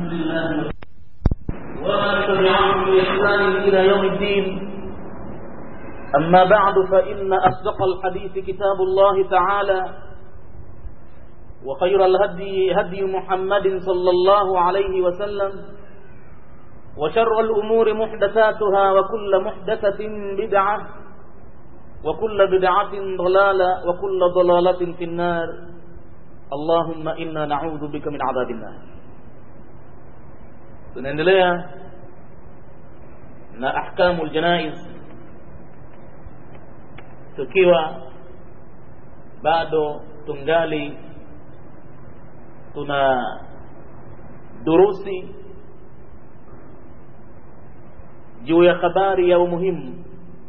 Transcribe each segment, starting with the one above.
الحمد لله وما تبعهم بإحسان إلى يوم الدين أما بعد فإن أصدق الحديث كتاب الله تعالى وخير الهدي هدي محمد صلى الله عليه وسلم وشر الأمور محدثاتها وكل محدثة بدعة وكل بدعة ضلالة وكل ضلالة في النار اللهم إنا نعوذ بك من عذاب النار tunaendelea na ahkamu ljanaiz tukiwa bado tungali tuna durusi juu ya habari ya umuhimu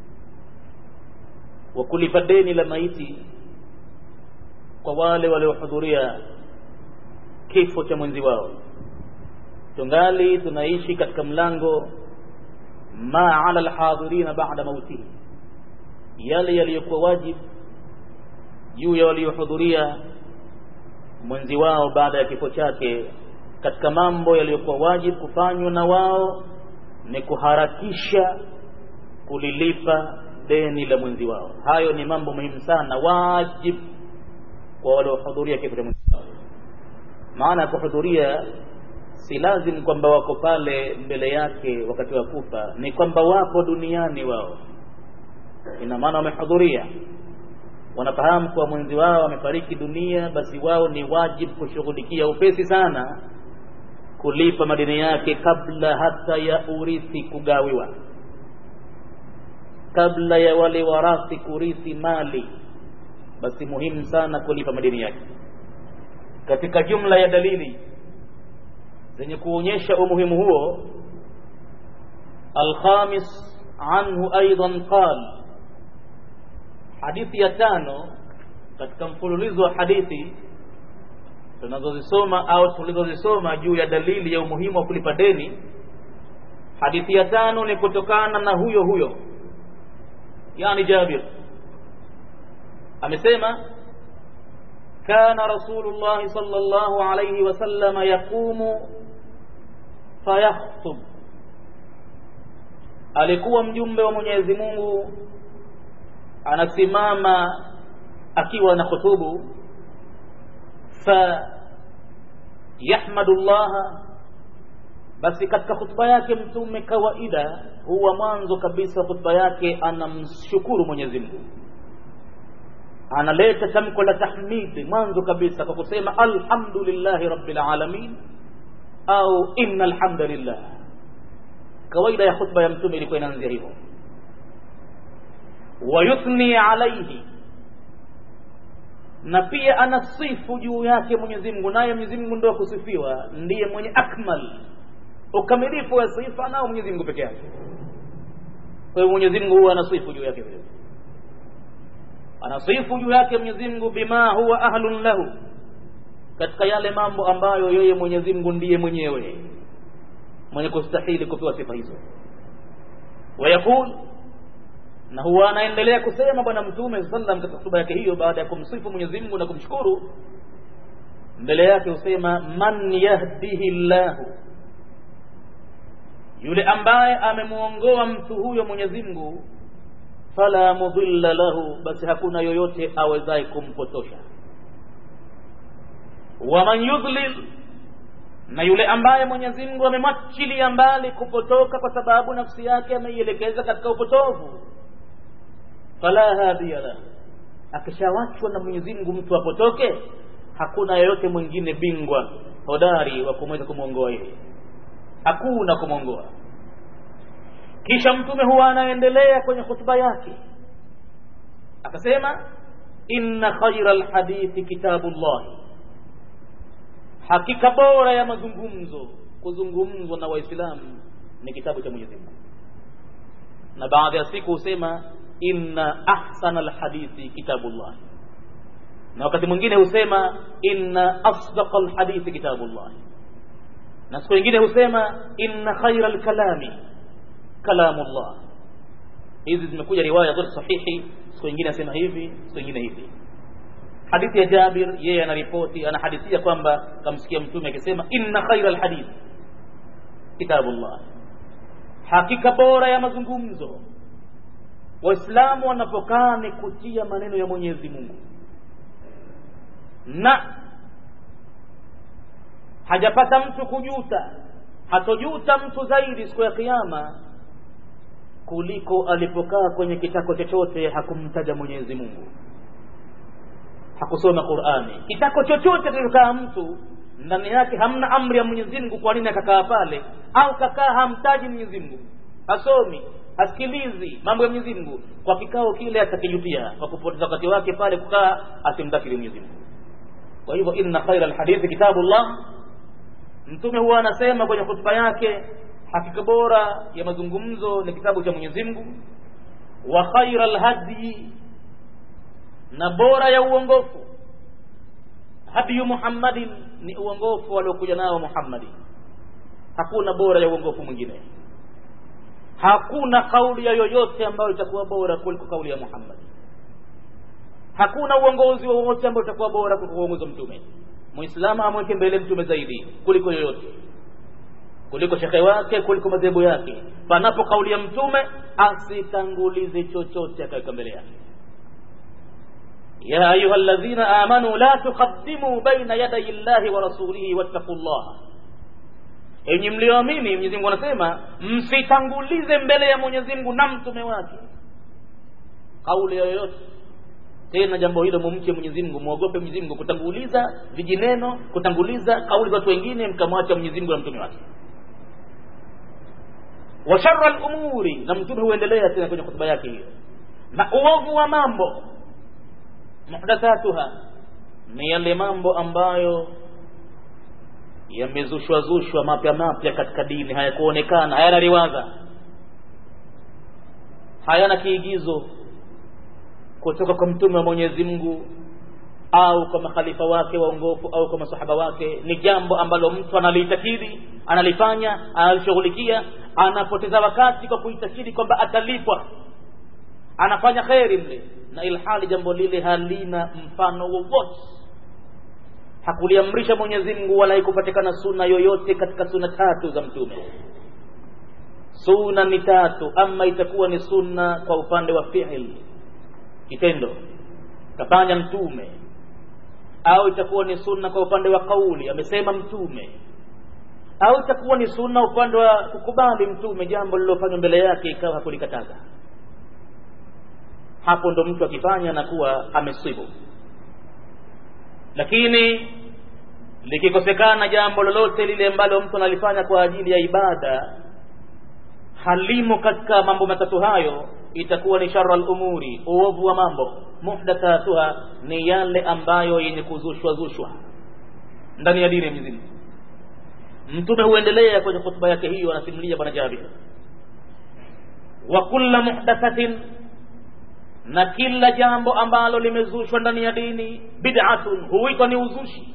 wa kulipa deni la maiti kwa wale waliohudhuria kifo cha mwenzi wao tungali tunaishi katika mlango ma ala alhadhirina ba'da mautihi yale yaliyokuwa wajibu juu ya waliohudhuria mwenzi wao baada ya kifo chake katika mambo yaliyokuwa wajibu kufanywa na wao ni kuharakisha kulilipa deni la mwenzi wao hayo ni mambo muhimu sana wajibu kwa waliohudhuria kifo cha mwenzi wao maana ya kuhudhuria si lazim kwamba wako pale mbele yake wakati wa kufa ni kwamba wapo duniani wao ina maana wamehudhuria wanafahamu kuwa mwenzi wao amefariki dunia basi wao ni wajibu kushughulikia upesi sana kulipa madeni yake kabla hata ya urithi kugawiwa kabla ya wale warathi kurithi mali basi muhimu sana kulipa madeni yake katika jumla ya dalili zenye kuonyesha umuhimu huo alkhamis anhu aidan qal hadithi ya tano katika mfululizo wa hadithi tunazozisoma au tulizozisoma juu ya dalili ya umuhimu wa kulipa deni hadithi ya tano ni kutokana na huyo huyo yani Jabir amesema كان رسول الله صلى الله عليه وسلم يقوم فيخطب alikuwa mjumbe wa Mwenyezi Mungu anasimama akiwa na khutubu fa yahmadu Allah basi katika khutba yake mtume kawaida huwa mwanzo kabisa khutba yake anamshukuru Mwenyezi Mungu analeta tamko la tahmid mwanzo kabisa kwa kusema alhamdulillahi rabbil alamin au inna alhamdulillah kawaida ya khutba ya mtume ilikuwa inaanzia hivyo wayuthni alaihi na pia anasifu juu yake Mwenyezi Mungu naye Mwenyezi Mungu ndio kusifiwa ndiye mwenye akmal ukamilifu wa sifa nao Mwenyezi Mungu peke yake kwa hiyo Mwenyezi Mungu huwa anasifu juu yake vile anasifu juu yake Mwenyezi Mungu bima huwa ahlun lahu katika yale mambo ambayo yeye Mwenyezi Mungu ndiye mwenyewe mwenye kustahili kupewa sifa hizo wayakul na huwa anaendelea kusema bwana mtume sallam katika hotuba yake hiyo baada ya kumsifu Mwenyezi Mungu na kumshukuru mbele yake husema man yahdihi llahu yule ambaye amemuongoa mtu huyo Mwenyezi Mungu fala mudilla lahu basi hakuna yoyote awezaye kumpotosha waman yudlil na yule ambaye Mwenyezi Mungu amemwachilia mbali kupotoka kwa sababu nafsi yake ameielekeza katika upotovu fala hadiya lahu akishawachwa na Mwenyezi Mungu mtu apotoke hakuna yoyote mwingine bingwa hodari wa kumweza kumwongoa yeye hakuna kumwongoa kisha mtume huwa anaendelea kwenye hutuba yake akasema inna khaira alhadithi kitabullah hakika bora ya mazungumzo kuzungumzwa na waislamu ni kitabu cha Mwenyezi Mungu na baadhi ya siku husema inna ahsana alhadithi kitabullah na wakati mwingine husema inna asdaqa alhadithi kitabullah na siku nyingine husema inna khaira alkalami kalamullah hizi zimekuja riwaya zote sahihi siku nyingine asema hivi siku nyingine hivi hadithi ya Jabir yeye anaripoti anahadithia kwamba kamsikia mtume akisema inna khaira alhadith kitabullah hakika bora ya mazungumzo waislamu wanapokaa ni kutia maneno ya mwenyezi mungu na hajapata mtu kujuta hatojuta mtu zaidi siku ya kiama kuliko alipokaa kwenye kitako chochote hakumtaja mwenyezi mungu hakusoma qurani kitako chochote kilichokaa mtu ndani yake hamna amri ya mwenyezi mungu kwa nini akakaa pale au kakaa hamtaji mwenyezi mungu hasomi hasikilizi mambo ya mwenyezi mungu kwa kikao kile atakijutia kwa kupoteza wakati wake pale kukaa asimdhakiri mwenyezi mungu kwa hivyo inna khaira lhadithi kitabullah mtume huwa anasema kwenye hutuba yake hakika bora ya mazungumzo ni kitabu cha mwenyezi mungu wa khaira lhadyi na bora ya uongofu hadiyu muhammadin ni uongofu waliokuja nao muhammadi hakuna bora ya uongofu mwingine hakuna kauli ya yoyote ambayo itakuwa bora kuliko kauli ya muhammadi hakuna uongozi wowote ambao utakuwa bora kuliko uongozi wa mtume muislamu amweke mbele mtume zaidi kuliko yoyote kuliko shekhe wake kuliko madhehebu yake panapo kauli ya mtume asitangulize chochote akaweka mbele yake ya ayuha ladhina amanu la tuqaddimu baina yadai llahi wa rasulihi wattaqu llaha enyi mlioamini mwenyezi mungu anasema msitangulize mbele ya mwenyezi mungu na mtume wake kauli yoyote tena jambo hilo mumche mwenyezi mungu mwogope mwenyezi mungu kutanguliza vijineno kutanguliza kauli za watu wengine mkamwacha mwenyezi mungu na mtume wake wa shara lumuri na mtume huendelea tena kwenye hotuba yake hiyo na uovu wa mambo muhdathatuha ni yale mambo ambayo yamezushwa zushwa mapya mapya katika dini hayakuonekana hayana riwadha hayana kiigizo kutoka kwa mtume wa mwenyezi mungu au kwa makhalifa wake waongofu au kwa masahaba wake ni jambo ambalo mtu analiitakidi analifanya analishughulikia anapoteza wakati kwa kuitakidi kwamba atalipwa anafanya kheri mle na ilhali jambo lile halina mfano wowote hakuliamrisha mwenyezi mungu wala haikupatikana suna yoyote katika suna tatu za mtume suna ni tatu ama itakuwa ni sunna kwa upande wa fiil kitendo kafanya mtume au itakuwa ni sunna kwa upande wa kauli amesema mtume au itakuwa ni sunna upande wa kukubali mtume jambo lililofanywa mbele yake ikawa hakulikataza hapo ndo mtu akifanya na kuwa amesibu lakini likikosekana jambo lolote lile ambalo mtu analifanya kwa ajili ya ibada halimo katika mambo matatu hayo itakuwa ni shara lumuri uovu wa mambo muhdathatuha ni yale ambayo yenye kuzushwa zushwa ndani ya dini ya Mwenyezi Mungu mtume huendelea kwenye hotuba yake hiyo anasimulia bwana Jabir wa kulla muhdathatin na kila jambo ambalo limezushwa ndani ya dini bid'atun huitwa ni uzushi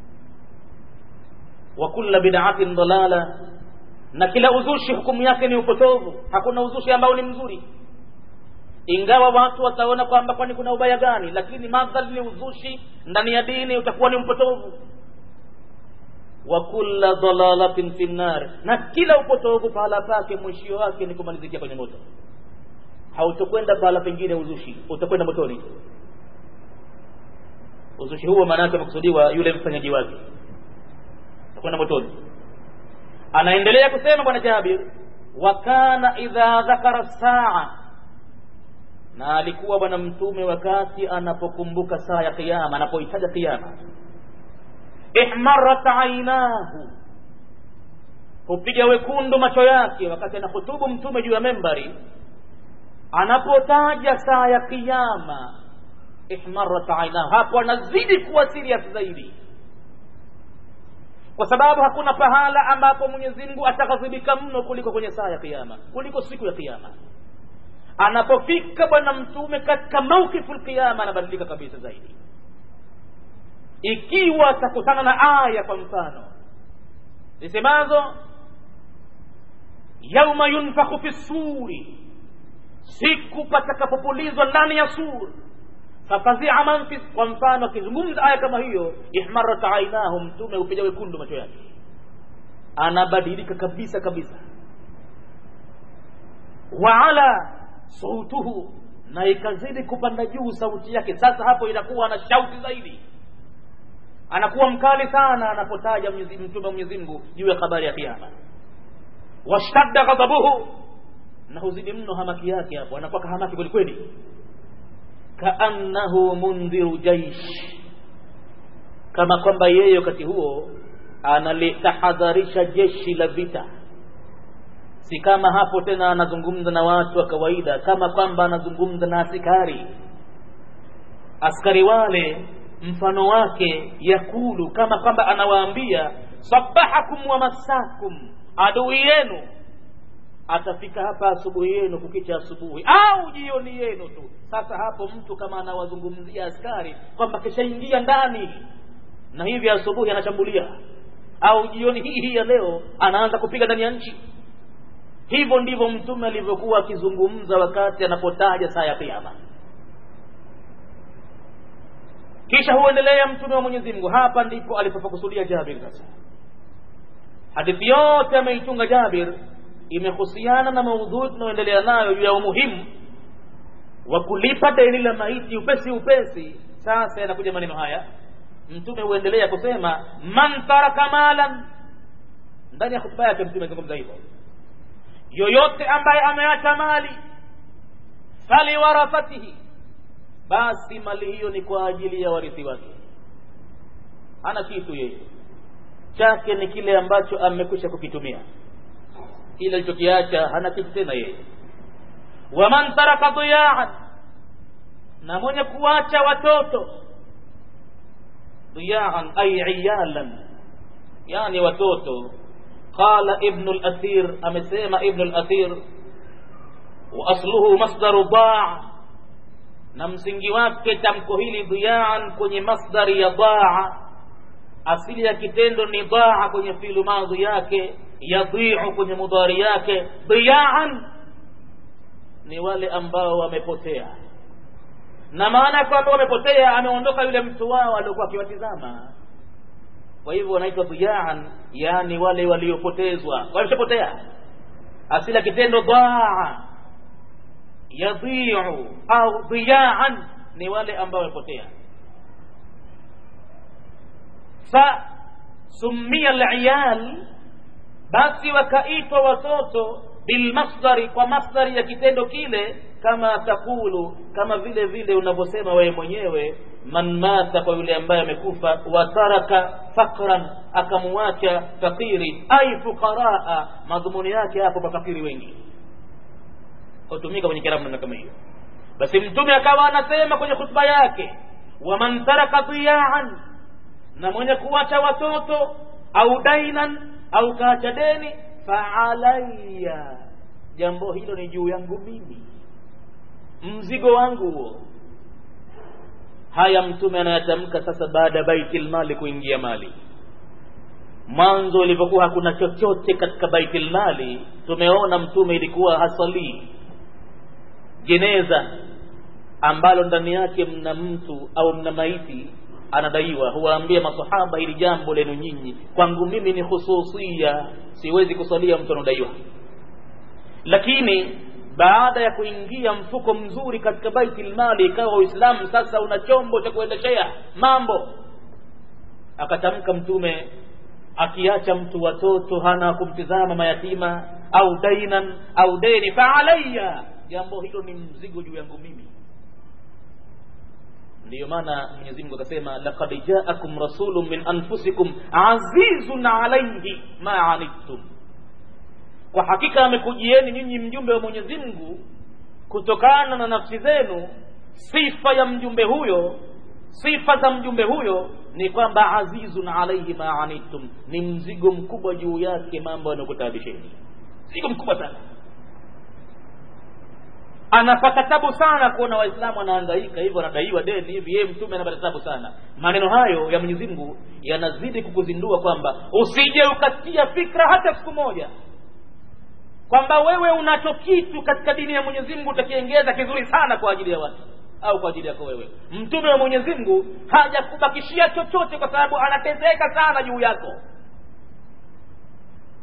wa kulla bid'atin dalala na kila uzushi hukumu yake ni upotovu hakuna uzushi ambao ni mzuri ingawa watu wataona kwamba kwani kuna ubaya gani lakini madhali ni uzushi ndani ya dini utakuwa ni mpotovu wa kulla dalalatin fi nnar na kila upotovu pahala pake mwishio wake ni kumalizikia kwenye moto hautokwenda pahala pengine uzushi utakwenda motoni uzushi huo maana yake amekusudiwa yule mfanyaji wake utakwenda motoni anaendelea kusema bwana jabir wa kana idha dhakara saa na alikuwa bwana mtume wakati anapokumbuka saa ya kiyama anapoitaja kiyama ihmarat ainahu hupiga wekundu macho yake wakati anahutubu mtume juu ya membari anapotaja saa ya kiyama ihmarat ainahu hapo anazidi kuwa serious zaidi kwa sababu hakuna pahala ambapo mwenyezi mungu ataghadhibika mno kuliko kwenye saa ya kiyama kuliko siku ya kiyama anapofika bwana mtume katika maukifu lqiyama anabadilika kabisa zaidi ikiwa atakutana na aya kwa mfano zisemazo yauma yunfakhu fi suri siku patakapopulizwa ndani ya suri fafazia man fi kwa mfano akizungumza aya kama hiyo ihmarat ainahu mtume hupiga wekundu macho yake anabadilika kabisa kabisa waala sautuhu na ikazidi kupanda juu sauti yake sasa hapo inakuwa ana shauti zaidi anakuwa mkali sana anapotaja mtume wa mwenyezi mungu juu ya habari ya kiama washtadda ghadabuhu na huzidi mno hamaki yake hapo anakuwa kahamaki kwelikweli kaannahu mundhiru jaish kama kwamba yeye wakati huo analitahadharisha jeshi la vita si kama hapo tena anazungumza na watu wa kawaida kama kwamba anazungumza na askari askari wale mfano wake yakulu kama kwamba anawaambia sabahakum wa masakum adui yenu atafika hapa asubuhi yenu kukicha asubuhi au jioni yenu tu sasa hapo mtu kama anawazungumzia askari kwamba kishaingia ndani na hivi asubuhi anashambulia au jioni hii hii ya leo anaanza kupiga ndani ya nchi hivyo ndivyo mtume alivyokuwa akizungumza wakati anapotaja saa ya kiama kisha huendelea mtume wa mwenyezi mungu hapa ndipo alipopakusudia jabir sasa hadithi yote ameitunga jabir imehusiana na maudhui tunayoendelea nayo juu ya umuhimu wa kulipa deni la maiti upesi upesi sasa yanakuja maneno haya mtume huendelea kusema man taraka malan ndani ya hutuba yake mtume azungumza hivyo yoyote ambaye ameacha mali faliwarathatihi basi mali hiyo ni kwa ajili ya warithi wake hana kitu yeye chake ni kile ambacho amekwisha kukitumia kile alichokiacha hana kitu tena yeye waman taraka diyaan na mwenye kuacha watoto diyaan ay iyalan yani watoto qala ibnu lathir amesema ibnu lathir waasluhu masdaru daa na msingi wake tamko hili dhiyaan kwenye masdari ya daa asili ya kitendo ni daa kwenye filu madhi yake yadhiu kwenye mudhari yake dhiyaan ni wale ambao wamepotea na maana kwamba wamepotea ameondoka yule mtu wao aliokuwa akiwatizama kwa hivyo wanaitwa dhiyaan yaani wale waliopotezwa wameshapotea asili ya kitendo daa yadhiu au dhiyaan ni wale ambao wamepotea fa sumia liyal basi wakaitwa watoto bilmasdari kwa masdari ya kitendo kile kama takulu kama vile vile unavyosema wewe mwenyewe man mata kwa yule ambaye amekufa wataraka fakran akamuacha fakiri ai fuqaraa madhumuni yake hapo mafakiri wengi hutumika kwenye kiramu namna kama hiyo basi mtume akawa anasema kwenye khutba yake waman taraka dhiyaan na mwenye kuacha watoto au dainan au kaacha deni faalaya jambo hilo ni juu yangu mimi mzigo wangu huo haya mtume anayatamka sasa baada ya baitil mali kuingia mali mwanzo ilivyokuwa hakuna chochote katika baitil mali tumeona mtume ilikuwa hasalii jeneza ambalo ndani yake mna mtu au mna maiti anadaiwa huwaambia masahaba hili jambo lenu nyinyi kwangu mimi ni hususia siwezi kusalia mtu anaodaiwa lakini baada ya kuingia mfuko mzuri katika baitil mali ikawa uislamu sasa una chombo cha kuendeshea mambo akatamka mtume akiacha mtu watoto hana kumtizama mayatima au dainan au deni faalaya jambo hilo ni mzigo juu yangu mimi ndiyo maana mwenyezi mungu akasema laqad jaakum rasulun min anfusikum azizun alaihi ma anittum kwa hakika amekujieni nyinyi mjumbe wa mwenyezi mungu kutokana na nafsi zenu sifa ya mjumbe huyo sifa za mjumbe huyo ni kwamba azizun alaihi ma anittum ni mzigo mkubwa juu yake mambo yanayokutabisheni mzigo mkubwa sana anapata tabu sana kuona waislamu wanahangaika hivyo wanadaiwa deni hivi yeye mtume anapata tabu sana maneno hayo ya mwenyezi mungu yanazidi kukuzindua kwamba usije ukatia fikra hata siku moja kwamba wewe unacho kitu katika dini ya mwenyezi mungu utakiengeza kizuri sana kwa ajili ya watu au kwa ajili yako wewe mtume wa mwenyezi mungu hajakubakishia chochote kwa sababu anatezeka sana juu yako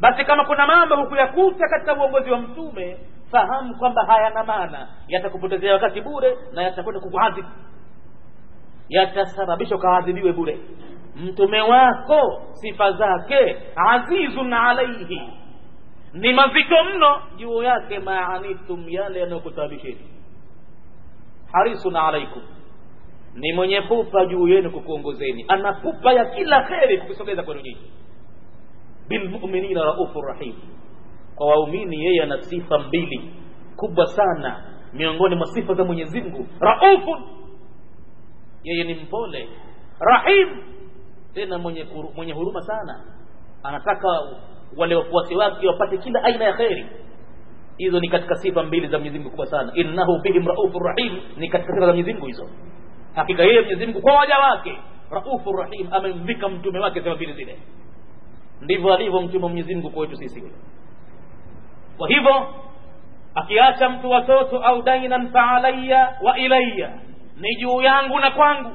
basi kama kuna mambo hukuyakuta katika uongozi wa mtume fahamu kwamba hayana maana yatakupotezea wakati bure na yatakwenda kukuadhibu yatasababisha ukaadhibiwe bure mtume wako sifa zake azizun alaihi ni mazito mno juu yake maanitum yale yanayokutabisheni harisun alaikum ni mwenye pupa juu yenu kukuongozeni ana pupa ya kila kheri kukusogeza kwenu nyinyi bilmuminina raufu rahim kwa waumini yeye ana sifa mbili kubwa sana miongoni mwa sifa za mwenyezi mungu raufun yeye ni mpole rahim tena mwenye, kuru, mwenye huruma sana anataka wale wafuasi wake wapate kila aina ya kheri hizo ni katika sifa mbili za Mwenyezi Mungu kubwa sana innahu bihim raufur rahim ni katika sifa za Mwenyezi Mungu hizo hakika yeye Mwenyezi Mungu kwa waja wake raufur rahim amemvika mtume wake sifa mbili zile ndivyo alivyo mtume wa Mwenyezi Mungu kwetu sisi kwa hivyo akiacha mtu watoto au dainan fa alayya wa ilayya ni juu yangu na kwangu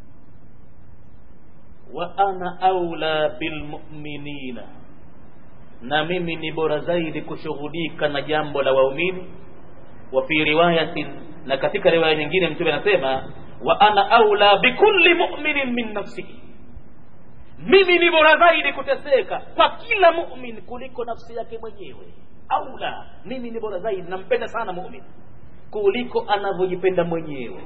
wa ana aula bilmuminina na mimi ni bora zaidi kushughulika na jambo la waumini wa fi riwayatin na katika riwaya nyingine mtume anasema wa ana aula bikulli mu'minin min nafsihi mimi ni bora zaidi kuteseka kwa kila mu'min kuliko nafsi yake mwenyewe aula mimi ni bora zaidi nampenda sana mu'min kuliko anavyojipenda mwenyewe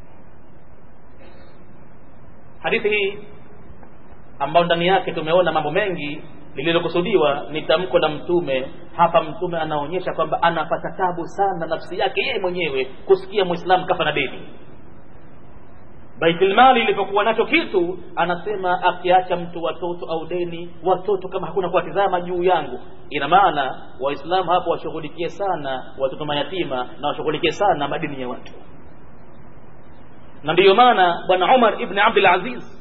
hadithi hii ambayo ndani yake tumeona mambo mengi lililokusudiwa ni tamko la mtume hapa mtume anaonyesha kwamba anapata tabu sana nafsi yake yeye mwenyewe kusikia muislamu kafa na deni baitulmali ilipokuwa nacho kitu anasema akiacha mtu watoto au deni watoto kama hakuna kuwatizama juu yangu ina maana waislamu hapo washughulikie sana watoto mayatima na washughulikie sana madini ya watu na ndiyo maana bwana umar ibni abdul aziz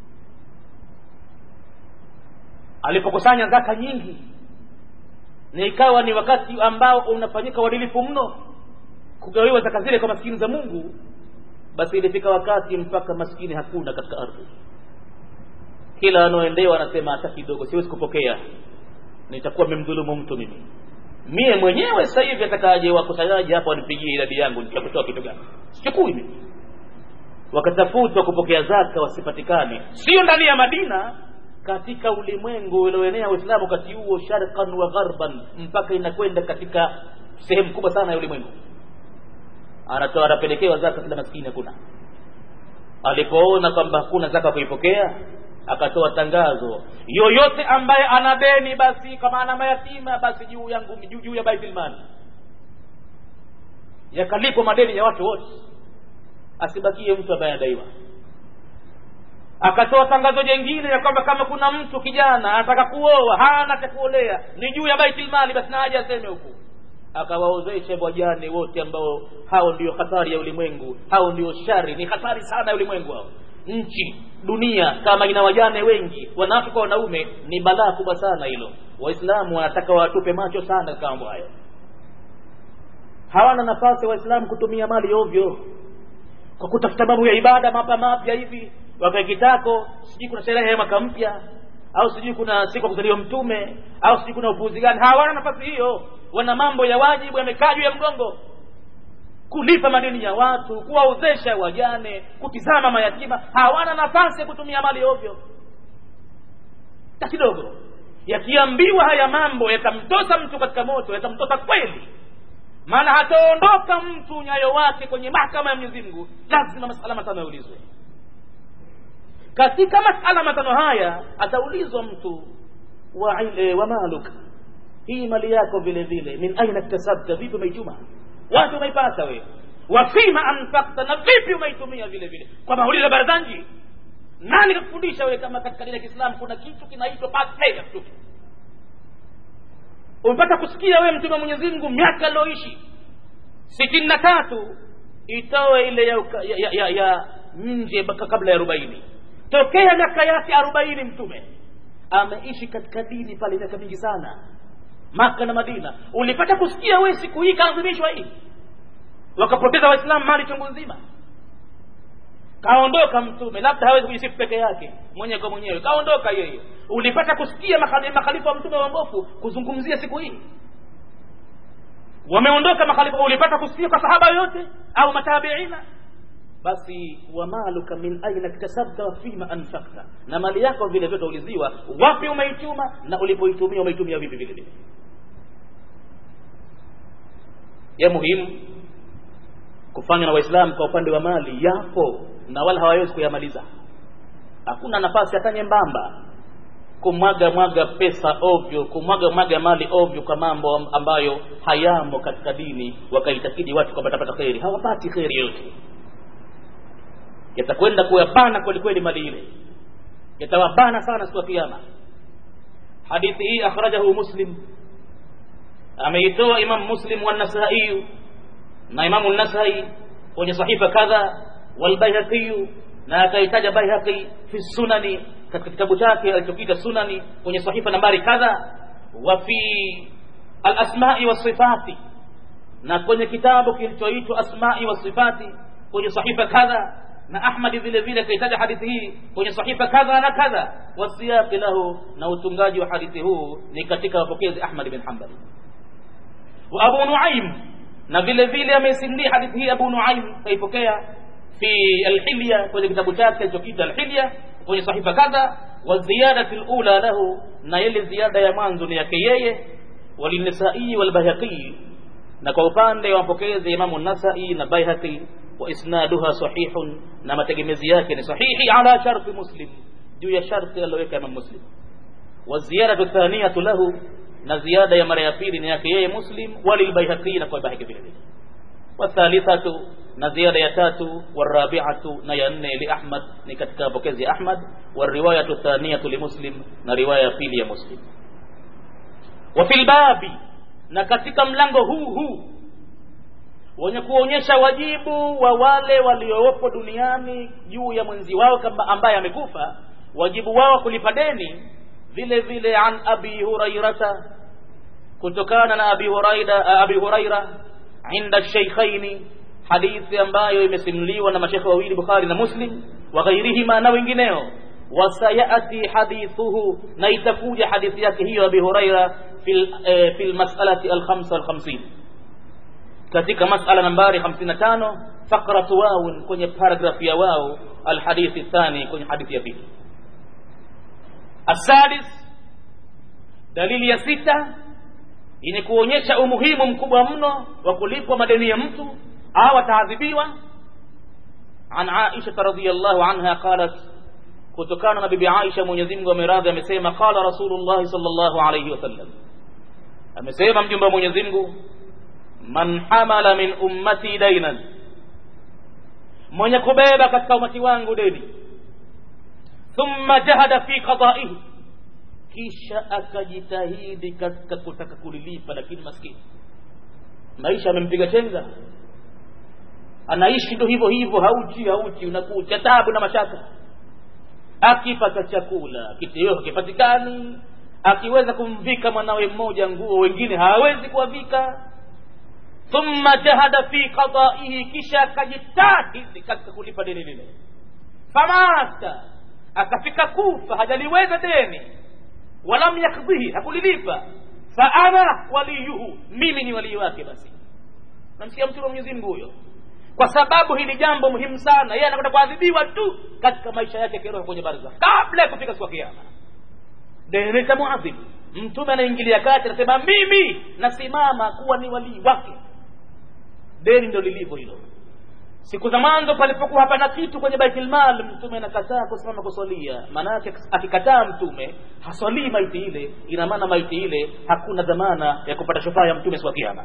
alipokusanya zaka nyingi na ikawa ni wakati ambao unafanyika uadilifu mno kugawiwa zaka zile kwa maskini za mungu basi ilifika wakati mpaka maskini hakuna katika ardhi kila anaoendewa anasema hata kidogo siwezi kupokea nitakuwa memdhulumu mtu mimi mie mwenyewe sasa hivi atakaje wakusanyaji hapa wanipigie idadi yangu nitakutoa kitu gani sichukui mimi wakatafutwa kupokea zaka wasipatikane sio ndani ya madina katika ulimwengu ulioenea uislamu wakati huo sharqan wa gharban mpaka inakwenda katika sehemu kubwa sana ya ulimwengu anatoa anapelekewa zaka kila maskini hakuna alipoona kwamba hakuna zaka kuipokea akatoa tangazo yoyote ambaye ana deni basi kama ana mayatima basi juu yangu juu, juu ya baitilmali yakalipwa madeni ya watu wote asibakie mtu ambaye anadaiwa akatoa tangazo jengine ya kwamba kama kuna mtu kijana anataka kuoa hana cha kuolea ni juu ya baitilmali basi na aje aseme huku akawaozesha wajane wote ambao hao ndio hatari ya ulimwengu hao ndio shari ni hatari sana ya ulimwengu hao nchi dunia kama ina wajane wengi wanawake kwa wanaume ni balaa kubwa sana hilo waislamu wanataka watupe macho sana katika mambo hayo hawana nafasi waislamu kutumia mali ovyo kwa kutafuta mambo ya ibada mapa mapya hivi wakaikitako sijui kuna sherehe ya mwaka mpya au sijui kuna siku ya kuzaliwa mtume au sijui kuna upuuzi gani hawana nafasi hiyo wana mambo ya wajibu yamekaa juu ya mgongo kulipa madeni ya watu kuwaozesha wajane kutizama mayatima hawana nafasi ya kutumia mali ovyo ta kidogo yakiambiwa haya mambo yatamtosa mtu katika moto yatamtosa kweli maana hataondoka mtu nyayo wake kwenye mahkama ya mwenyezi mungu lazima masala matano yaulizwe katika masala matano haya ataulizwa mtu wa, e, wa maluk hii mali yako vile vile min aina ktasabta vipi umeichuma wapi umeipata wewe wafima anfakta na vipi umeitumia vile vile kwa mauliza barazanji nani kakufundisha wewe kama katika dini ya kiislamu kuna kitu kinaitwa pay ya mtume umepata kusikia wewe mtume wa mwenyezi mungu miaka alioishi sitini na tatu itoe ile ya, ya, ya, ya nje kabla ya arobaini tokea miaka yake arobaini mtume ameishi katika dini pale miaka mingi sana maka na madina ulipata kusikia wewe siku hii kaadhimishwa hii wakapoteza waislamu mali chungu nzima kaondoka mtume labda hawezi kujisifu peke yake mwenyewe kwa mwenyewe kaondoka yeye ulipata kusikia makhalifa wa mtume waongofu kuzungumzia siku hii wameondoka makhalifa ulipata kusikia kwa sahaba yoyote au matabiina basi wamaluka min aina iktasabta wa fima anfakta na mali yako vile vile utauliziwa wapi umeichuma na ulipoitumia umeitumia vipi vile vile ya muhimu kufanywa na waislamu kwa upande wa mali yapo na wala hawawezi kuyamaliza hakuna nafasi hata nyembamba kumwaga mwaga pesa ovyo kumwaga mwaga mali ovyo kwa mambo ambayo hayamo katika dini wakaitakidi watu kwamba watapata kheri hawapati kheri yote yatakwenda kuyabana kweli kweli mali ile yatawabana sana siku ya kiyama hadithi hii akhrajahu muslim ameitoa imam muslim wanasai na imamu nasai kwenye sahifa kadha walbaihaqi na akaitaja baihaqi fi sunani katika kitabu chake alichokiita sunani kwenye sahifa nambari kadha wa fi alasmai wasifati na kwenye kitabu kilichoitwa asmai wasifati kwenye sahifa kadha na ahmadi vile vile akaitaja hadithi hii kwenye sahifa kadha na kadha wasiyaqi lahu na utungaji wa hadithi huu ni katika wapokezi ahmad bin hanbali wa abu nuaim na vile vile ameisindia hadithi hii abu nuaim kaipokea fi alhilya kwenye kitabu chake alichokiita alhilya kwenye sahifa kadha wa ziyadati lula lahu na ile ziada ya mwanzo ni yake yeye walinisai walbayhaqi na kwa upande wa mapokezi imamu nasai na baihaqi wa isnaduha sahihun na mategemezi yake ni sahihi ala sharti muslim juu ya sharti aliyoweka imam muslim wa ziyadatu thaniyatu lahu na ziada ya mara ya pili ni yake yeye muslim walilbaihaqi na kwa baihaqi vile vile wathalithatu na ziada ya tatu warabiatu na ya nne li ahmad ni katika pokezi ya ahmad wariwayatu thaniyatu li muslim na riwaya ya pili ya muslim wa fil babi na katika mlango huu huu wenye kuonyesha wajibu wa wale waliopo duniani juu ya mwenzi wao kama ambaye amekufa wajibu wao kulipa deni vile vile an abi hurairata kutokana na abi huraira abi huraira inda shaykhaini hadithi ambayo imesimuliwa na mashekhe wawili bukhari na muslim wa ghairihima na wengineo wasayati hadithuhu na itakuja hadithi yake hiyo abi huraira fil eh, fil mas'alati al khamsa al khamsin katika masala nambari 55 fakratu wawun kwenye paragraph ya wao alhadithi thani kwenye hadithi ya pili asadis dalili ya sita yenye kuonyesha umuhimu mkubwa mno wa kulipwa madeni ya mtu au ataadhibiwa an aisha radhiyallahu anha qalat kutokana na bibi aisha mwenyezi Mungu ameradhi amesema qala rasulullah sallallahu alayhi wasallam amesema mjumbe wa mwenyezi Mungu man hamala min ummati dainan mwenye kubeba katika umati wangu deni thumma jahada fi qada'ihi kisha akajitahidi katika kutaka kulilipa lakini maskini maisha amempiga chenga anaishi ndo hivyo hivyo hauchi hauchi unakucha tabu na mashaka akipata chakula kitoweo hakipatikani akiweza kumvika mwanawe mmoja nguo wengine hawawezi kuwavika thumma jahada fi qada'ihi kisha akajitahidi katika kulipa deni lile famata akafika kufa hajaliweza deni walam yakdhihi hakulilipa fa ana waliyuhu mimi ni walii wake basi namsikia mtume Mwenyezi Mungu huyo kwa sababu hili jambo muhimu sana yeye anakwenda kuadhibiwa tu katika maisha yake kiroho kwenye barzakh kabla ya kufika siku ya kiyama deni litamuadhibu mtume anaingilia kati anasema mimi nasimama kuwa ni walii wake deni ndio lilivyo hilo siku za mwanzo palipokuwa hapana kitu kwenye baitul mal mtume anakataa kusimama kuswalia maana yake akikataa mtume haswalii maiti ile ina maana maiti ile hakuna dhamana ya kupata shufaa ya mtume siku ya kiyama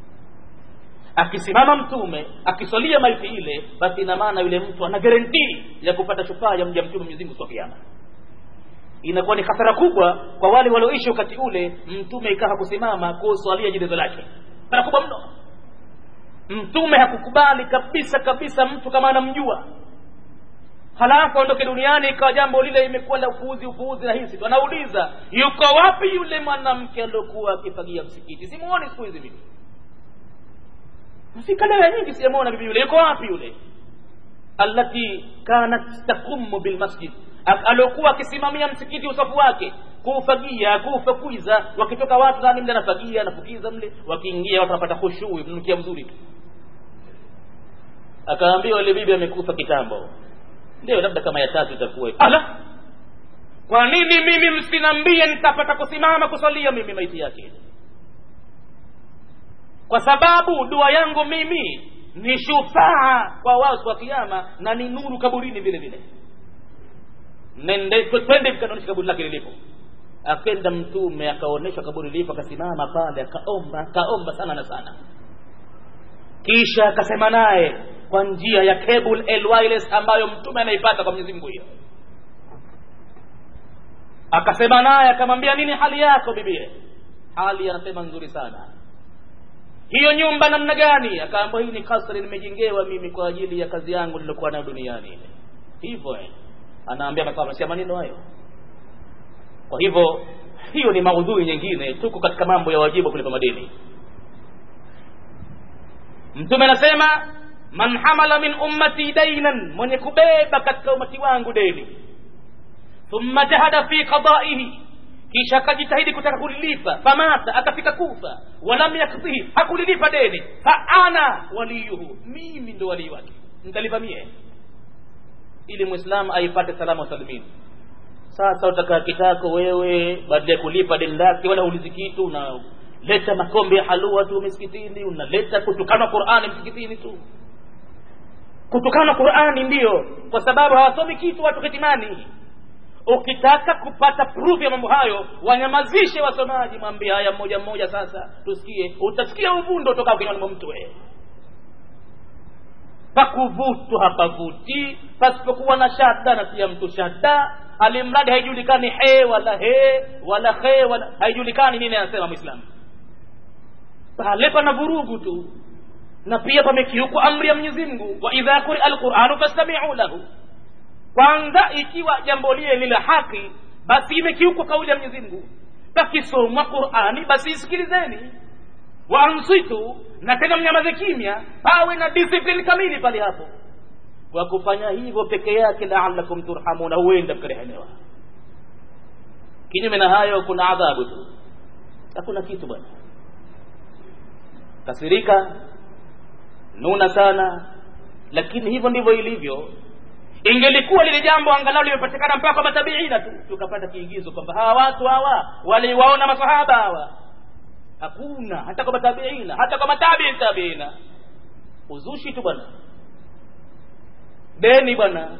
akisimama mtume akiswalia maiti ile basi ina maana yule mtu ana guarantee ya kupata shufaa ya mja mtume Mwenyezi Mungu siku ya kiyama inakuwa ni hasara kubwa kwa wale walioishi wakati ule mtume ikawa kusimama kuswalia jeneza lake hasara kubwa mno mtume hakukubali kabisa kabisa mtu kama anamjua halafu aondoke duniani ikawa jambo lile imekuwa la upuuzi upuuzi na hisi anauliza yuko wapi yule mwanamke aliokuwa akifagia msikiti simuoni siku hizi mimi mfika leo nyingi sijamuona bibi yule yuko wapi yule allati kanat taqumu bilmasjid aliokuwa akisimamia msikiti usafu wake kuufagia kuufakwiza wakitoka watu ndani mle anafagia anafukiza mle wakiingia watu wanapata khushui mnukia mzuri tu akaambiwa ile bibi amekufa kitambo ndio labda kama ya tatu itakuwa ala kwa nini mimi msinambie nitapata kusimama kusalia mimi maiti yake kwa sababu dua yangu mimi ni shufaa kwa wao wa kiyama na ni nuru kaburini vile vile nende twende mkanaonyesha kaburi lake lilipo akenda mtume akaonyeshwa kaburi lilipo akasimama pale akaomba akaomba sana na sana kisha akasema naye kwa njia ya cable el wireless ambayo mtume anaipata kwa Mwenyezi Mungu hiyo akasema naye akamwambia nini hali yako bibie hali anasema nzuri sana hiyo nyumba namna gani akaambia hii ni kasri nimejengewa mimi kwa ajili ya kazi yangu nilokuwa nayo duniani ile hivyo eh anaambia mafahamu maneno hayo kwa hivyo hiyo ni maudhui nyingine tuko katika mambo ya wajibu kulipa madeni mtume anasema man hamala min ummati dainan mwenye kubeba katika umati wangu deni thumma jahada fi qadaihi kisha akajitahidi kutaka kulilipa famata akafika kufa walam yakdhihi hakulilipa deni fa ana waliyuhu mimi ndo walii wake nitalipa mie ili mwislamu aipate salama salimini sasa utakaa kitako wewe badala ya kulipa deni lake wala ulizi kitu unaleta makombe ya halua tu misikitini unaleta kutukana qurani msikitini tu kutukana qurani ndiyo kwa sababu hawasomi kitu watu kitimani ukitaka kupata proof ya mambo hayo wanyamazishe wasomaji mwambie haya mmoja mmoja sasa tusikie utasikia uvundo utoka kinywani mwa mtu wewe pakuvutu hapavuti pasipokuwa na shada natia mtu shada alimradi haijulikani he wala he wala he wala haijulikani nini anasema mwislamu pale pana vurugu tu na pia pamekiukwa amri ya mwenyezi mungu wa idha quria alquranu fastamiu lahu kwanza ikiwa jambo lile ni la haki basi imekiukwa kauli ya mwenyezi mungu pakisomwa qurani basi isikilizeni waansitu na tena mnyamaze kimya pawe na discipline kamili pale hapo kwa kufanya hivyo peke yake laalakum turhamuna huenda mkarehemewa kinyume na hayo kuna adhabu tu hakuna kitu bwana kasirika nuna sana lakini hivyo ndivyo ilivyo ingelikuwa lile jambo angalau limepatikana mpaka matabiina tu tukapata kiigizo kwamba hawa watu hawa waliwaona masahaba hawa hakuna hata kwa matabiina hata kwa matabii tabiina uzushi tu bwana deni bwana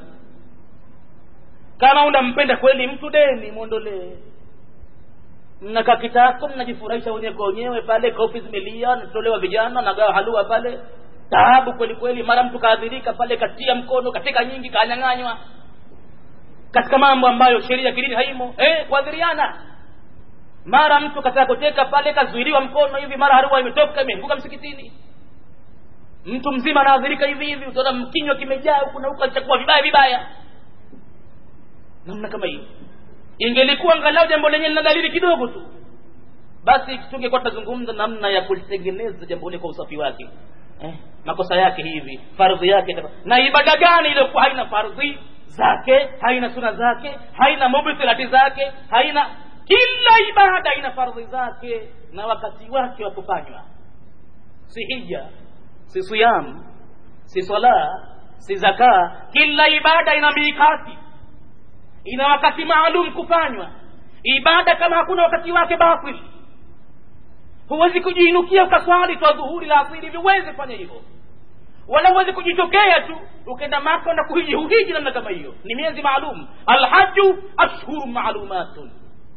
kama unampenda kweli mtu deni mwondolee mnakaa kitako mnajifurahisha wenyewe kwa wenyewe pale kofi zimelia natolewa vijana nagawa halua pale taabu kweli kweli mara mtu kaadhirika pale katia mkono katika nyingi kanyang'anywa katika mambo ambayo sheria kidini haimo eh, kuadhiriana mara mtu kataka kuteka pale kazuiliwa mkono hivi mara harua imetoka imeanguka msikitini mtu mzima anaadhirika hivi hivi utaona mkinywa kimejaa huku na huku alichakuwa vibaya vibaya namna kama hiyo ingelikuwa angalau jambo lenyewe lina dalili kidogo tu basi tungekuwa tunazungumza namna ya kulitengeneza jambo lile kwa usafi wake eh, makosa yake hivi fardhi yake na ibada gani iliyokuwa haina fardhi zake haina suna zake haina mubtilati zake haina kila ibada ina fardhi zake na wakati wake wa kufanywa si hija si siyam si sala si zaka kila ibada ina mikati ina wakati maalum kufanywa ibada kama hakuna wakati wake batili huwezi kujiinukia ukaswali twa dhuhuri la asili hivi huwezi kufanya hivyo wala huwezi kujitokea tu ukenda maka na kuhiji huhiji namna kama hiyo ni miezi maalum alhaju ashhuru maalumatun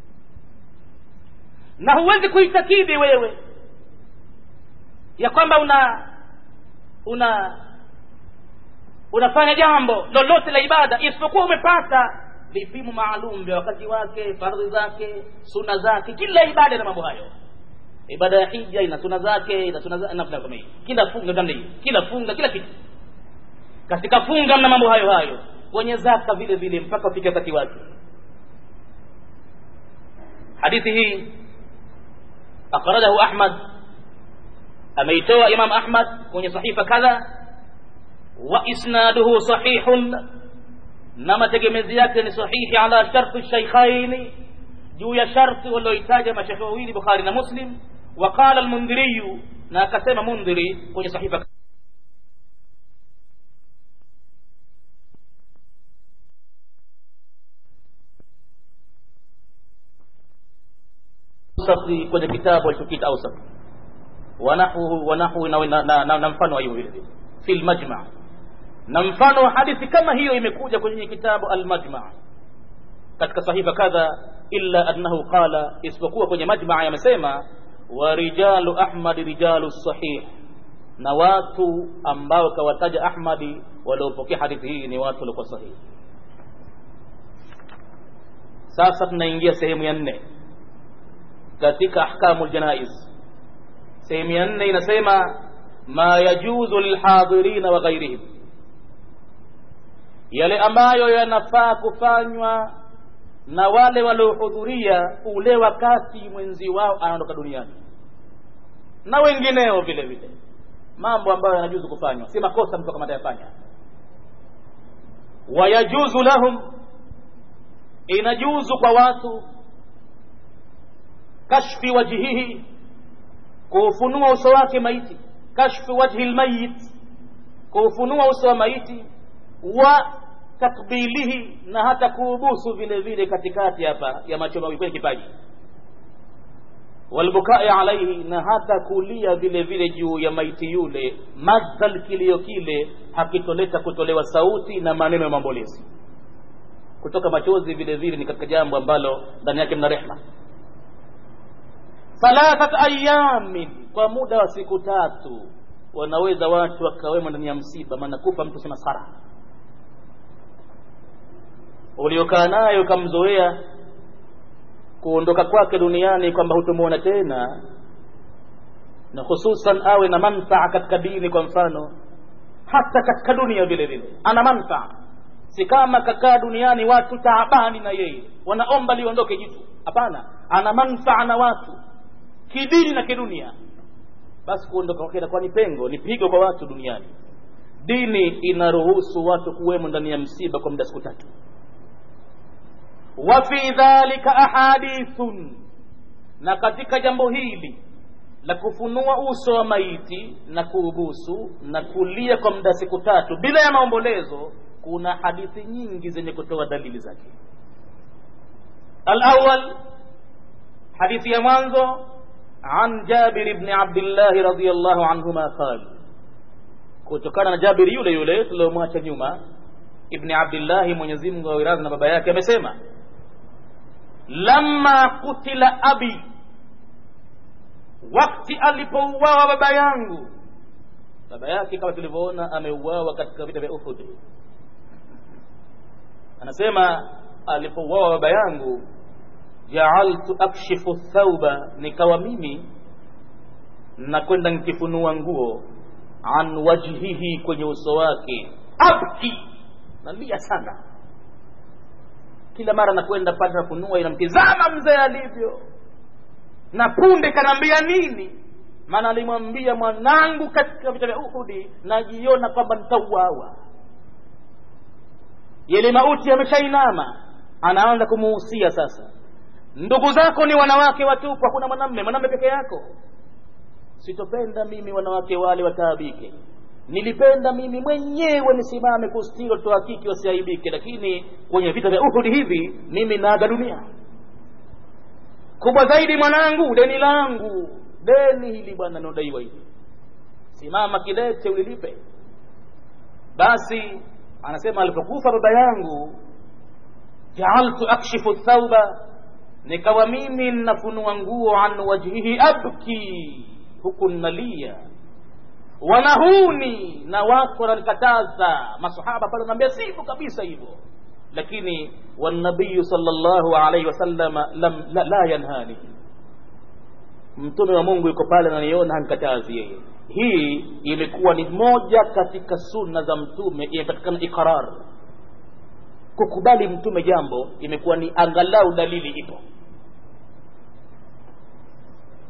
na huwezi kuitakidi wewe ya kwamba una una unafanya jambo lolote la ibada isipokuwa umepata vipimo maalum vya wakati wake fardhi zake suna zake kila ibada na mambo hayo ibada ya hija ina suna zake ina suna zake namna kama hiyo kila funga namna hiyo kila funga kila kitu katika funga mna mambo hayo hayo kwenye zaka vile vile mpaka ufike wakati wake hadithi hii akhrajahu ahmad ameitoa imam ahmad kwenye sahifa kadha wa isnaduhu sahihun na mategemezi yake ni sahihi ala sharti shaykhaini juu ya sharti walioitaja mashekhe wawili bukhari na muslim وقال المنذري na akasema mundhiri kwenye sahifa ausati kwenye kitabu alichokita ausat wanahu wanahu na, na, na, na, na mfano wa hiyo vile vile fi lmajma na mfano wa hadithi kama hiyo imekuja kwenye kitabu almajma katika sahifa kadha illa annahu qala isipokuwa kwenye majmaa yamesema wa rijalu ahmadi rijalu sahih na watu ambao kawataja ahmadi waliopokea hadithi hii ni watu waliokuwa sahihi sasa tunaingia sehemu ya nne katika ahkamu ljanaiz sehemu ya nne inasema ma yajuzu lilhadirina wa ghairihim yale ambayo yanafaa kufanywa na wale waliohudhuria ule wakati mwenzi wao anaondoka duniani na wengineo vile vile mambo ambayo yanajuzu kufanywa si makosa mtu kama atayafanya wayajuzu lahum inajuzu kwa watu kashfi wajhihi kuufunua uso wake maiti kashfi wajhi lmayit kuufunua uso wa maiti wa takbilihi na hata kuubusu vile vile katikati hapa ya macho mawili kwenye kipaji walbukai alaihi na hata kulia vile vile juu ya maiti yule madhal kilio kile hakitoleta kutolewa sauti na maneno ya maombolezi kutoka machozi vile vile ni katika jambo ambalo ndani yake mna rehma thalathat ayamin kwa muda wa siku tatu wanaweza watu wakawemo ndani ya msiba maana kufa mtu sema sara uliokaa nayo ukamzoea kuondoka kwake duniani kwamba hutomwona tena na hususan awe na manfaa katika dini kwa mfano hata katika dunia vile vile ana manfaa si kama kakaa duniani watu taabani na yeye wanaomba liondoke jitu hapana ana manfaa na watu kidini na kidunia basi kuondoka kwake inakuwa ni pengo ni pigo kwa watu duniani dini inaruhusu watu kuwemo ndani ya msiba kwa muda siku tatu wa fi dhalika ahadithun na katika jambo hili la kufunua uso wa maiti na kuubusu na kulia kwa muda siku tatu bila ya maombolezo kuna hadithi nyingi zenye kutoa dalili zake alawal hadithi ya mwanzo an jabir bni abdillahi radiallahu anhuma qal kutokana na jabiri yule yule tuliomwacha nyuma ibni abdillahi mwenyezi mungu awiradhi na baba yake amesema lamma kutila abi wakti alipouawa baba yangu baba yake kama tulivyoona ameuawa katika vita vya uhud anasema alipouawa baba yangu jaaltu akshifu thauba nikawa mimi nakwenda nikifunua nguo an wajhihi kwenye uso wake abki nalia sana kila mara nakwenda pale nafunua inamtizama mzee alivyo na punde kanaambia nini maana alimwambia mwanangu katika vita vya uhudi najiona kwamba nitauawa yale mauti yameshainama anaanza kumuhusia sasa ndugu zako ni wanawake watupu hakuna mwanamme mwanamme peke yako sitopenda mimi wanawake wale wataabike nilipenda mimi mwenyewe nisimame kustiri watoto wa kike wasiaibike lakini kwenye vita vya uhudi hivi mimi naaga dunia kubwa zaidi mwanangu deni langu deni hili bwana naodaiwa hivi simama kidete ulilipe basi anasema alipokufa baba yangu jaaltu akshifu thauba nikawa mimi nnafunua nguo an wajhihi abki huku nnalia wanahuni na watu wananikataza masahaba pale wanaambia sivyo kabisa hivyo lakini wanabiyu sallallahu alaihi wasallam lam la, la yanhani mtume wa mungu yuko pale ananiona hanikatazi yeye hii imekuwa ni moja katika sunna za mtume imepatikana iqrar kukubali mtume jambo imekuwa ni angalau dalili ipo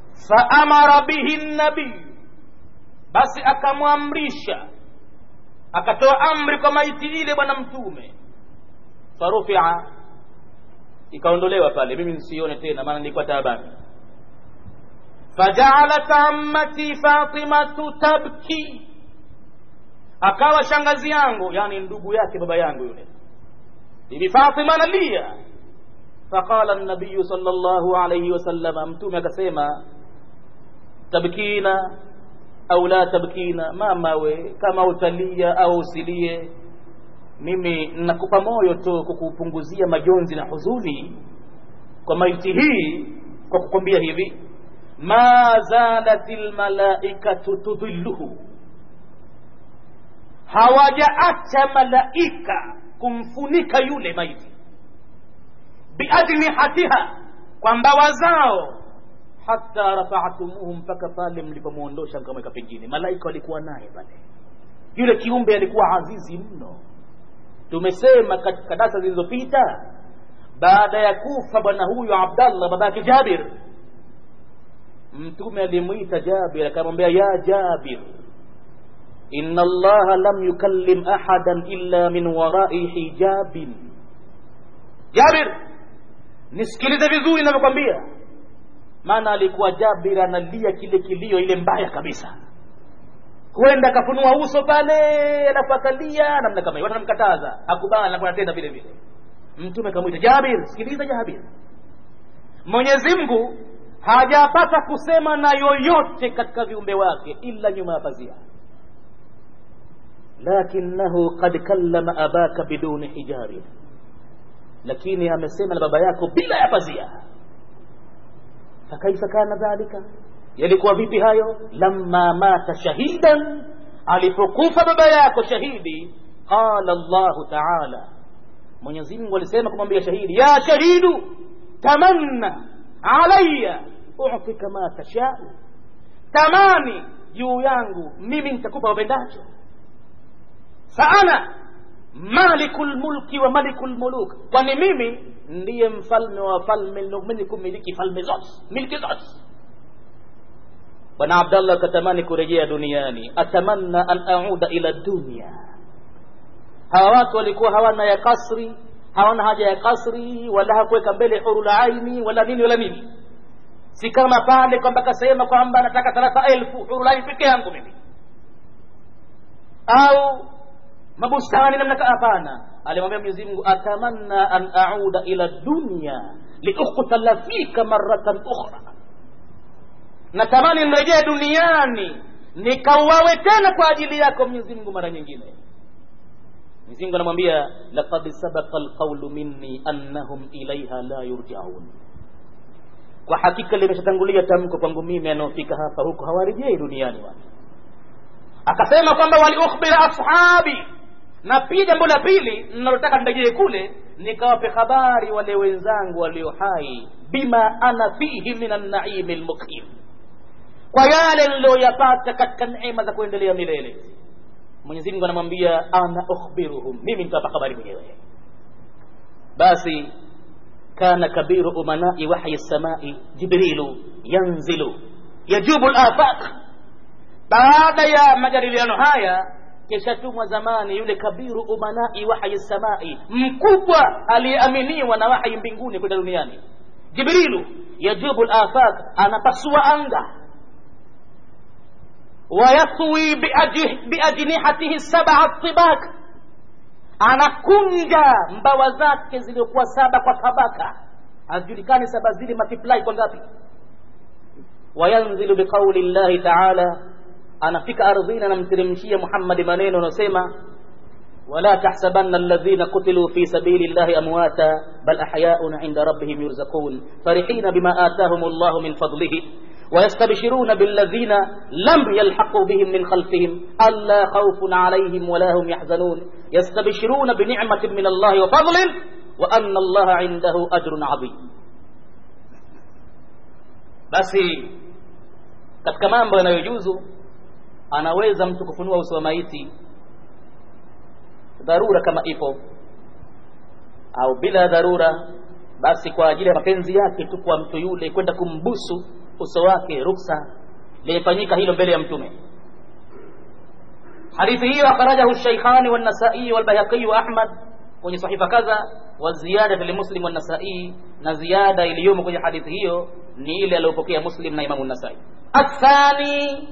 faamara bihi nabiyu basi akamwamrisha akatoa amri kwa maiti ile bwana mtume farufia ikaondolewa pale mimi nsione tena maana nilikuwa taabani fajaalat ammati fatimatu tabki akawa shangazi yangu yani ndugu yake baba yangu yule bibi fatima analia faqala nabiyu sal llahu alaihi wasalama mtume akasema tabkina au la tabkina mama we kama utalia au usilie mimi nakupa moyo tu kukupunguzia majonzi na huzuni kwa maiti hii kwa kukwambia hivi ma zalat lmalaikatu tudhilluhu hawajaacha malaika kumfunika yule maiti biajnihatiha kwa mbawa zao hata rafaatumuhu mpaka pale mlipomwondosha mkamweka pengine malaika walikuwa naye pale yule kiumbe alikuwa azizi mno tumesema katika darasa zilizopita baada ya kufa bwana huyu abdallah babake jabir mtume alimwita jabir akamwambia ya jabir inna allaha lam yukallim ahadan illa min warai hijabin jabir nisikilize vizuri inavyokwambia maana alikuwa jabir analia kile kilio ile mbaya kabisa huenda akafunua uso pale alafu akalia namna kama hiyo watu wanamkataza akubali anakuwa anatenda vile vile mtume akamwita jabir sikiliza jabir mwenyezi mungu hajapata kusema na yoyote katika viumbe wake ila nyuma ya pazia lakinahu qad kallama abaka biduni hijabi lakini amesema na baba yako bila ya pazia fakaifa kana dhalika yalikuwa vipi hayo lamma mata shahidan alipokufa baba yako shahidi qala llahu taala mwenyezi mungu alisema kumwambia shahidi ya shahidu tamanna alaya utika ma tashau tamani juu yangu mimi nitakupa wapendacho faana maliku lmulki wa maliku lmuluk kwani mimi ndiye mfalme wa falme mwenye kumiliki falme zote milki zote bwana abdallah akatamani kurejea duniani atamanna an auda ila dunia hawa watu walikuwa hawana ya kasri hawana haja ya kasri wala hakuweka mbele huru la aini wala nini wala nini si kama pale kwamba kasema kwamba nataka thalatha elfu huru la aini peke yangu mimi au mabustani namna hapana alimwambia mwenyezi mungu atamanna an auda ila dunya liukhtala fika maratan ukhra natamani nirejee duniani nikauawe tena kwa ajili yako mwenyezi mungu mara nyingine mwenyezi mungu anamwambia laqad sabaqa alqaulu minni annahum ilaiha la yurjaun kwa hakika limeshatangulia tamko kwangu mimi anaofika hapa huko hawarejei duniani watu akasema kwamba waliukhbira ashabi na pia jambo la pili ninalotaka nirejee kule nikawape habari wale wenzangu walio hai bima ana fihi min annaimi lmuqim kwa yale niliyoyapata katika neema za kuendelea milele mwenyezi mungu anamwambia ana ukhbiruhum mimi nitawapa habari mwenyewe basi kana kabiru umanai wahyi samai jibrilu yanzilu yajubu lafaq baada ya majadiliano haya kishatumwa zamani yule kabiru umanai wahyi samai mkubwa aliyeaminiwa na wahyi mbinguni kwenda duniani jibrilu yajubu lafaq anapasua anga wayatwi biajnihatihi sab'a tibak anakunja mbawa zake ziliokuwa saba kwa tabaka hazijulikani saba zile multiply kwa ngapi wayanzilu biqauli llahi taala anafika ardhini anamteremshia muhammadi maneno anasema ولا تحسبن الذين قتلوا في سبيل الله أمواتا بل أحياء عند ربهم يرزقون فرحين بما آتاهم الله من فضله ويستبشرون بالذين لم يلحقوا بهم من خلفهم ألا خوف عليهم ولا هم يحزنون يستبشرون بنعمة من الله وفضل وأن الله عنده أجر عظيم basi katika mambo yanayojuzu anaweza mtu kufunua uso wa maiti dharura kama ipo au bila dharura basi kwa ajili ya mapenzi yake tu kwa mtu yule kwenda kumbusu uso wake ruksa limefanyika hilo mbele ya mtume hadithi hiyo akhrajahu shaykhani wan-nasai wal-bayhaqi wa ahmad kwenye sahifa kadha wa ziyada li muslim wan-nasai na ziada iliyomo kwenye hadithi hiyo ni ile aliyopokea muslim na imamu an-nasai athani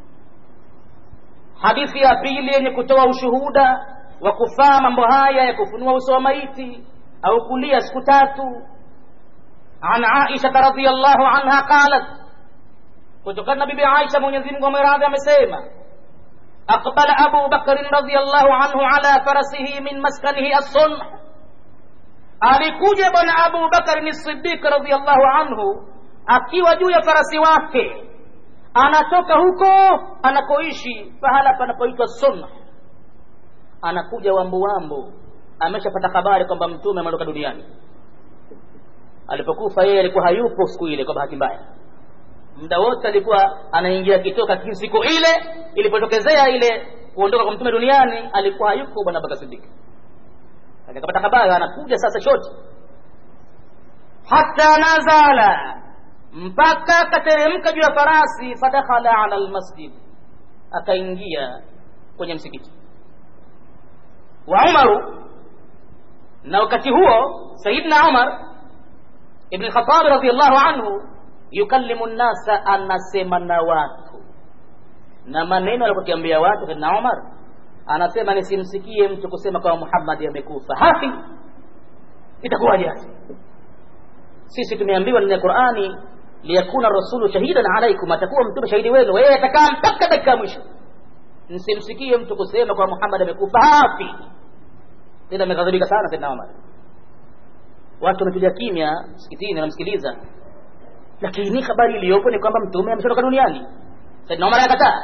hadithi ya pili yenye kutoa ushuhuda wa kufaa mambo haya ya kufunua uso wa maiti au kulia siku tatu an Aisha radhiyallahu anha qalat kutokana na bibi Aisha Mwenyezi Mungu ameradhi amesema aqbala Abu Bakr radhiyallahu anhu ala farasihi min maskanihi as-sunh alikuja bwana Abu Bakr as-Siddiq radhiyallahu anhu akiwa juu ya farasi wake anatoka huko anakoishi pahala panapoitwa sunh anakuja wambu wambu ameshapata habari kwamba mtume ameondoka duniani alipokufa yeye alikuwa hayupo siku ile kwa bahati mbaya muda wote alikuwa anaingia kitoka lakini siku ile ilipotokezea ile kuondoka kwa mtume duniani alikuwa hayupo bwana Abubakar Siddiq akapata habari anakuja sasa shoti hata nazala mpaka akateremka juu ya farasi fadakhala ala almasjid akaingia kwenye msikiti wa Umaru na wakati huo Sayyidina Umar ibn al-Khattab radhiyallahu anhu yukallimu nnasa anasema na watu na maneno alikokiambia watu Sayyidina Umar anasema nisimsikie mtu kusema kama Muhammad amekufa hafi itakuwaje sisi tumeambiwa ndani ya Qur'ani liyakuna rasulu shahidan alaikum atakuwa mtume shahidi wenu wewe atakaa mpaka dakika mwisho msimsikie mtu kusema kwa Muhammad amekufa hafi tena ameghadhibika sana Sayyidina Umar watu wametulia kimya msikitini wanamsikiliza lakini habari iliyopo ni kwamba mtume ameshaondoka duniani Sayyidina Umar akakataa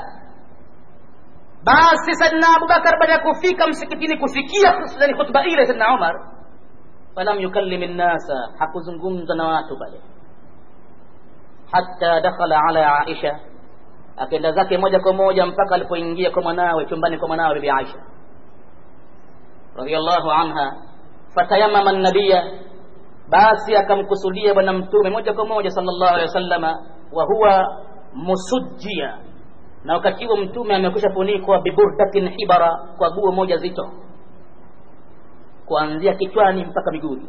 basi Sayyidina Abubakar baada ya kufika msikitini kusikia khutba ile Sayyidina Umar falam yukallim an-nasa hakuzungumza na watu pale hatta dakhala ala Aisha akaenda zake moja kwa moja mpaka alipoingia kwa mwanawe chumbani kwa mwanawe bibi Aisha radhiallahu anha fatayamama an-nabiyya basi akamkusudia bwana mtume moja kwa moja sallallahu alaihi wasallama wa huwa musujjia na wakati huo mtume amekwisha funikwa biburdatin hibara kwa guo moja zito kuanzia kichwani mpaka miguuni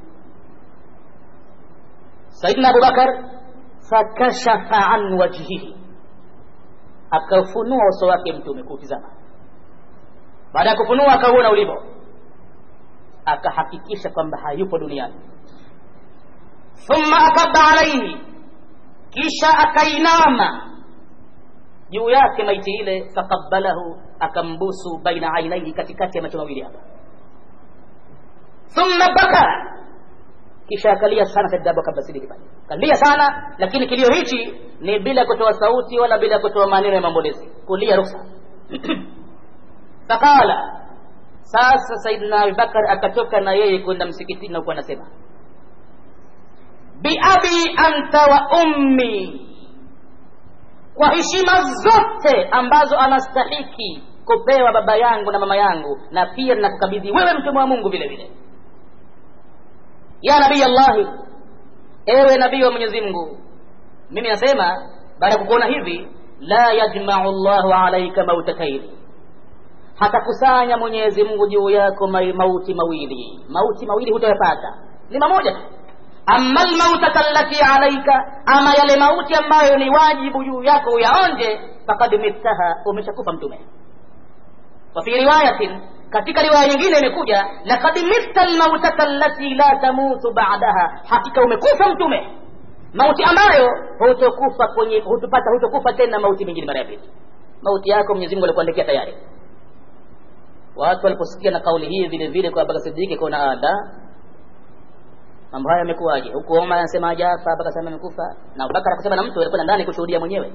saidna abubakar fakashafa an wajhihi akafunua uso wake mtume kuutizama baada ya kufunua akauona ulivyo akahakikisha kwamba hayupo duniani thumma akaba alaihi kisha akainama juu yake maiti ile faqabbalahu akambusu baina ainaihi katikati ya macho mawili hapa thumma baka kisha akalia sana Sayyidina Abubakar Siddiq pale kalia sana lakini kilio hichi ni bila kutoa sauti wala bila kutoa maneno ya maombolezi kulia ruksa faqala sasa Sayyidina Abubakar akatoka na yeye kwenda msikitini na kuwa anasema biabi anta wa ummi kwa heshima zote ambazo anastahiki kupewa baba yangu na mama yangu na pia nakukabidhi wewe mtume wa Mungu vile vile ya nabii Allahi ewe nabii wa Mwenyezi Mungu mimi nasema baada ya kukuona hivi la yajma'u Allahu alayka mautatayn hatakusanya Mwenyezi Mungu juu yako mauti mawili mauti mawili hutayapata ni mamoja tu amma almautata allati alayka ama yale mauti ambayo ni wajibu juu yako uyaonje faqad mittaha umeshakufa mtume wa fi riwayatin katika riwaya nyingine imekuja laqad mitta almautata allati la tamutu ba'daha hakika umekufa mtume mauti ambayo hutokufa kwenye hutupata hutokufa tena mauti mengine mara ya pili mauti yako Mwenyezi Mungu alikuandikia tayari watu waliposikia na kauli hii vile vile kwa Abubakar Siddiq kuna ada mambo haya yamekuwaje huko Omar anasema hajafa Abubakar anasema amekufa na Abubakar akusema na mtu alikwenda ndani kushuhudia mwenyewe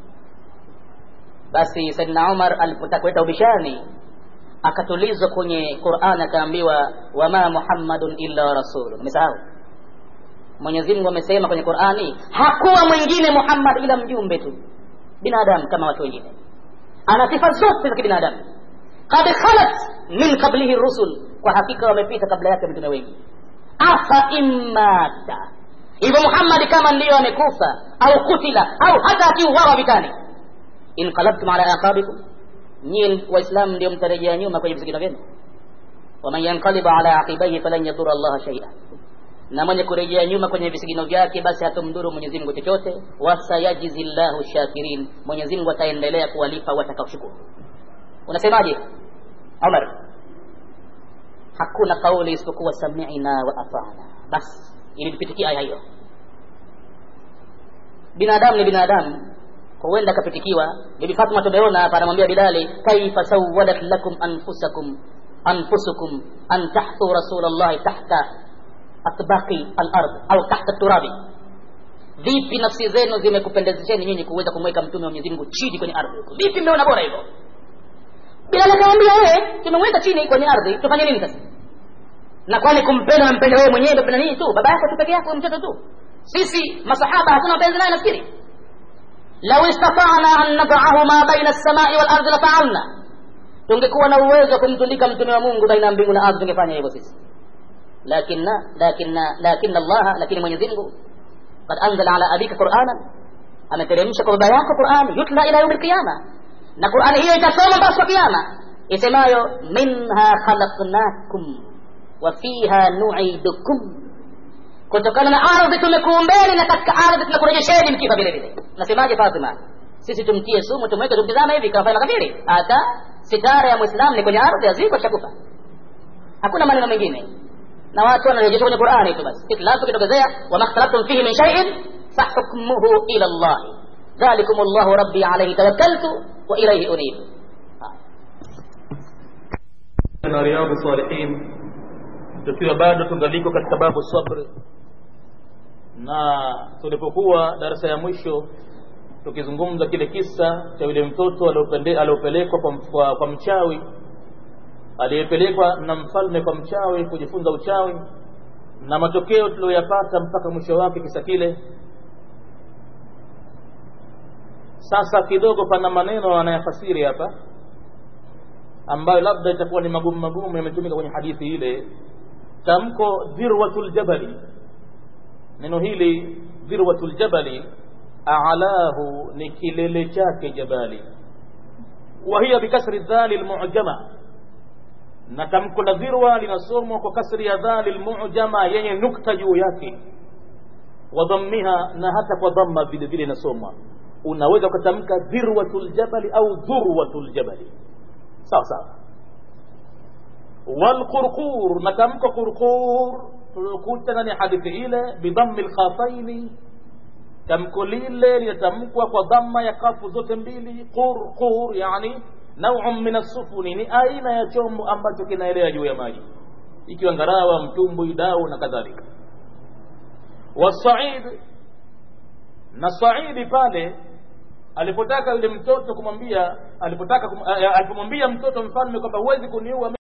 basi Saidina Umar alipotaka kuleta ubishani akatulizwa kwenye Qur'an akaambiwa wama Muhammadun illa rasulun umesahau Mwenyezi Mungu amesema kwenye Qur'ani hakuwa mwingine Muhammad ila mjumbe tu binadamu kama watu wengine ana sifa zote za kibinadamu qad khalat min qablihi rusul kwa hakika wamepita kabla yake mitume wengi afa immata hivyo Muhammad kama ndiyo amekufa au kutila au hata akiuawa vitani inqalabtum ala aqabikum nyie waislamu ndio mtarejea nyuma kwenye visigino vyenu waman yanqalibu ala aqibaihi falan yadhura allaha shaia na mwenye kurejea nyuma kwenye visigino vyake basi hatomdhuru mwenyezi mungu chochote wasayajizi llahu shakirin mwenyezi mungu ataendelea kuwalipa watakaoshukuru unasemaje umar hakuna kauli isipokuwa samina wa atana basi ilipitikia aya hiyo binadamu ni binadamu huenda akapitikiwa bibi fatma tumeona hapa anamwambia bilali kaifa sawadat lakum anfusakum anfusukum an tahthu rasulallahi tahta atbaqi alard au tahta turabi vipi nafsi zenu zimekupendezesheni nyinyi kuweza kumweka mtume wa mwenyezi mungu chini kwenye ardhi vipi mmeona bora hivyo bilali akamwambia wewe tumemweka chini kwenye ardhi tufanye nini sasa na kwani kumpenda nampenda wewe mwenyewe mpenda nini tu baba yako tu peke yako mtoto tu sisi masahaba hatuna mapenzi naye nafikiri lau istatana an nadahu ma baina lsamai walardi lafaalna tungekuwa na uwezo wa kumtundika mtume wa mungu baina ya mbingu na ardhi tungefanya hivyo sisi lakina lakina lakina allaha lakini mwenyezi mungu kad anzala ala abika quranan ameteremsha kwa baba yako qurani yutla ila yaumi lqiyama na qurani hiyo itasoma mpaka siku kiyama isemayo minha khalaqnakum wa fiha nuidukum kutokana na ardhi tumekuumbeni na katika ardhi tunakurejesheni mkifa vile vile nasemaje fatima sisi tumtie sumu tumweke tumtizama hivi kawafanya makafiri hata sitara ya mwislamu ni kwenye ardhi aziko shakufa hakuna maneno mengine na watu wanarejeshwa kwenye qurani tu basi ikhtilafu kitokezea wama ikhtalaftum fihi min shaiin fahukmuhu ila llahi dhalikum llahu rabbi alaihi tawakkaltu wa ilaihi unib na riyadhu salihin tukiwa bado tungaliko katika babu sabr na tulipokuwa darasa ya mwisho tukizungumza kile kisa cha yule mtoto aliopelekwa kwa, kwa, kwa mchawi aliyepelekwa na mfalme kwa mchawi kujifunza uchawi na matokeo tuliyoyapata mpaka mwisho wake kisa kile sasa kidogo pana maneno anayafasiri hapa ambayo labda itakuwa ni magumu magumu yametumika kwenye hadithi ile tamko dhirwatul jabali neno hili dhirwatul jabali alahu ni kilele chake jabali wa hiya bikasri dhali almu'jama na tamko la dhirwa linasomwa kwa kasri ya dhali almu'jama yenye nukta juu yake wa dhammiha na hata kwa dhamma vile vile inasomwa unaweza ukatamka dhirwatul jabali au dhurwatul jabali sawa sawa والقرقور نتمك قرقور tulikuta ni hadithi ile bidhammi lkhafaini tamko lile linatamkwa kwa dhamma ya kafu zote mbili qurqur yani nauun min assufuni ni aina ya chombo ambacho kinaelea juu ya maji ikiwa ngarawa mtumbwi dau na kadhalika wasaid na saidi pale alipotaka yule mtoto kumwambia alipotaka kum, alipomwambia mtoto mfalme kwamba huwezi kuniua